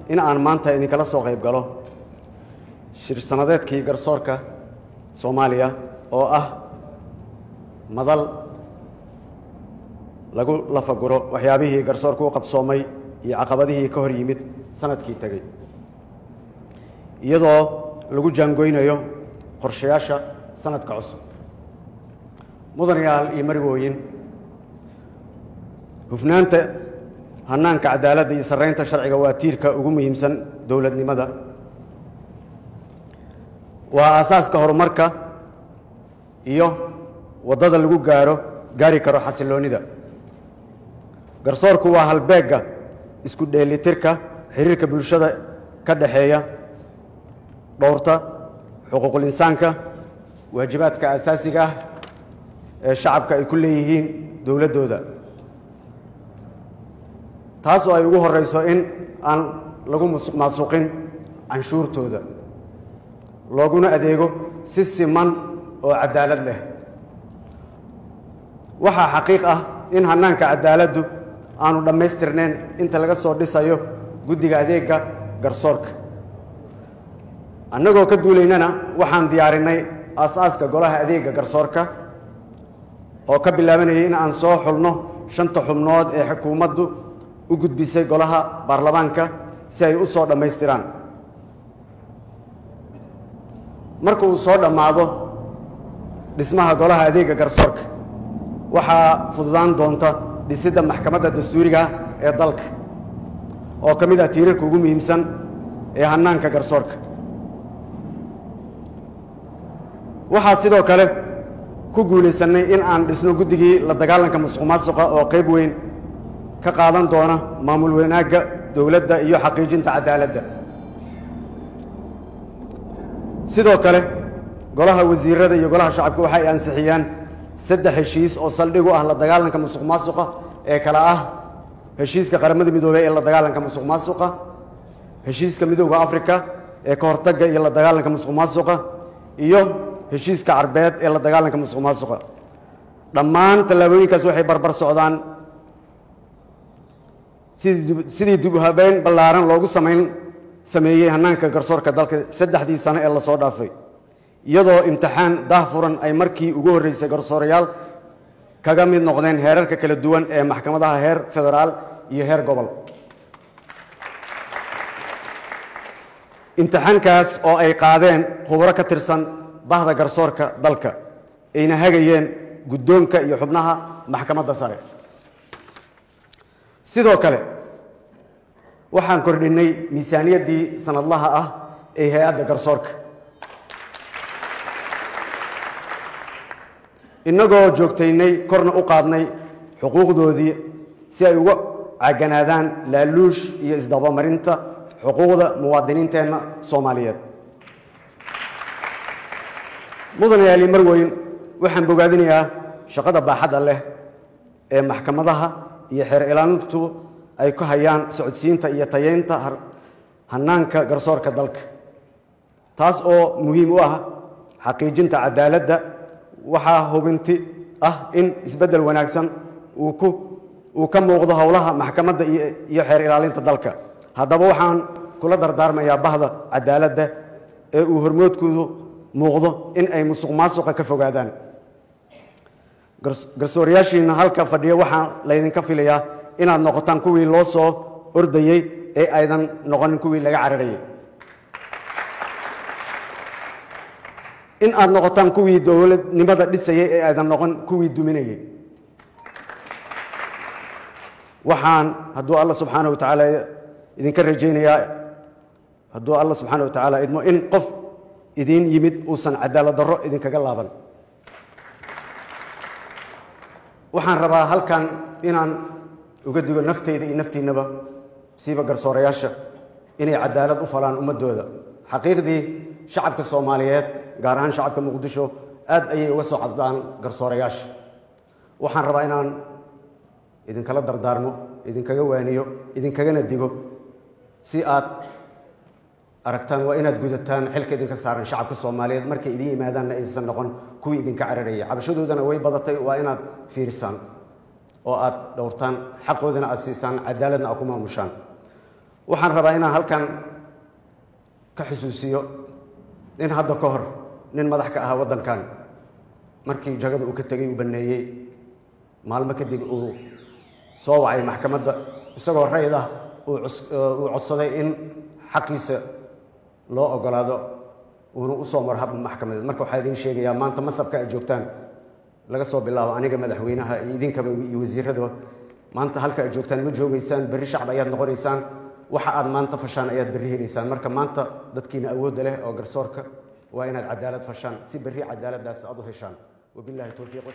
in aan maanta idinkala soo qayb galo shir sanadeedkii garsoorka soomaaliya oo ah madal lagu lafaguro waxyaabihii garsoorka u qabsoomay iyo caqabadihii ka hor yimid sanadkii tegey iyadoo lagu jaangoynayo qorshayaasha sanadka cusub mudanayaal iyo marigooyin hufnaanta hanaanka cadaaladda iyo sarreynta sharciga waa tiirka ugu muhiimsan dowladnimada waa aasaaska horumarka iyo waddada lagu gaaro gaari karo xasilloonnida garsoorku waa halbeegga isku dheelitirka xiriirka bulshada ka dhexeeya dhowrta xuquuqul insaanka waajibaadka asaasiga ah ee shacabka ay ku leeyihiin dowladdooda taas oo ay ugu horreyso in aan lagu musuq maasuqin canshuurtooda looguna adeego si siman oo cadaalad leh waxaa xaqiiq ah in hannaanka cadaaladdu aanu dhammaystirnayn inta laga soo dhisayo guddiga adeegga garsoorka annagoo ka duulaynana waxaan diyaarinay aas-aaska golaha adeegga garsoorka oo ka bilaabanayay in aan soo xulno shanta xubnood ee xukuumaddu u gudbisay golaha baarlamaanka si ay u soo dhammaystiraan marka uu soo dhammaado dhismaha golaha adeegga garsoorka waxaa fududaan doonta dhisidda maxkamadda dastuuriga ee dalka oo ka mid ah tiirarka ugu muhiimsan ee hannaanka garsoorka waxaa sidoo kale ku guulaysannay in aan dhisno guddigii la dagaalanka musuq maasuqa oo qayb weyn ka qaadan doona maamul wanaagga dowladda iyo xaqiijinta cadaaladda sidoo kale golaha wasiirada iyo golaha shacabka waxay ansixiyaan saddex heshiis oo saldhig u ah la dagaalanka musuq maasuqa ee kale ah heshiiska qaramada midoobey ee la dagaalanka musuq maasuqa heshiiska midooda africa ee ka hortagga iyo la dagaalanka musuq maasuqa iyo heshiiska carbeed ee la dagaalanka musuq maasuqa dhammaan tallaabooyinkaas waxay barbar socdaan sidii sidii dib u habeyn ballaaran loogu samayn sameeyey hannaanka garsoorka dalka saddexdii sano ee lasoo dhaafay iyadoo imtixaan daahfuran ay markii ugu horreysay garsoorayaal kaga mid noqdeen heerarka kala duwan ee maxkamadaha heer federaal iyo heer gobol imtixaankaas oo ay qaadeen khubro ka tirsan bahda garsoorka dalka ayna hagayeen guddoonka iyo xubnaha maxkamadda sare sidoo kale waxaan kordhinnay miisaaniyaddii sanadlaha ah ee hay-adda garsoorka innagoo joogtaynay korna u qaadnay xuquuqdoodii si ay uga caganaadaan laaluush iyo isdabamarinta xuquuqda muwaadiniinteenna soomaaliyeed mudanayaali marweyn waxaan bogaadinayaa shaqada baaxadda leh ee maxkamadaha iyo xeer ilaalintu ay ku hayaan socodsiinta iyo tayeynta hannaanka garsoorka dalka taas oo muhiim u ah xaqiijinta cadaaladda waxaa hubinti ah in isbeddel wanaagsan uu ku uu ka muuqdo howlaha maxkamadda iyo xeer ilaalinta dalka haddaba waxaan kula dardaarmayaa bahda cadaaladda ee uu hormoodkoodu muuqdo in ay musuq maasuqa ka fogaadaan garsoorayaashiina halka fadhiya waxaa laydinka filayaa inaad noqotaan kuwii loo soo ordayey ee aydan noqonin kuwii laga cararayay in aad noqotaan kuwii dowladnimada dhisayay ee aydan noqon kuwii duminayay waxaan hadduu alla subxaana wa tacaala idinka rajaynayaa hadduu alla subxaana wa tacaala idmo in qof idiin yimid uusan cadaalad darro idinkaga laaban waxaan rabaa halkan inaan uga digo nafteyda iyo naftiinnaba siiba garsoorayaasha inay cadaalad u falaan ummaddooda xaqiiqdii shacabka soomaaliyeed gaar ahaan shacabka muqdisho aad ayay uga soo cadaan garsoorayaasha waxaan rabaa inaan idinkala dardaarmo idinkaga waaniyo idinkagana digo si aad aragtaan waa inaad gudataan xilka idinka saaran shacabka soomaaliyeed markay idin yimaadaanna aysan noqon kuwii idinka cararaya cabashadoodana way badatay waa inaad fiirisaan oo aad dhowrtaan xaqoodana aad siisaan cadaaladna aad ku maamushaan waxaan rabaa inaan halkan ka xusuusiyo in hadda ka hor nin madax ka ahaa waddankan markii jagada uu ka tegay uu baneeyey maalmo kadib uu soo wacay maxkamadda isagoo rayd ah uu codsaday in xaqiisa loo ogolaado uuna usoo maro hab maxkamadeed marka waxaa idiin sheegayaa maanta masabka aad joogtaan laga soo bilaabo aniga madaxweynaha iyo idinkaba iyo wasiiradaba maanta halka aad joogtaan ma joogaysaan berri shacab ayaad noqonaysaan waxa aad maanta fashaan ayaad berri helaysaan marka maanta dadkiina awoodda leh oo garsoorka waa inaad cadaalad fashaan si berri cadaaladdaas aad u heshaan wabillahi towfiiq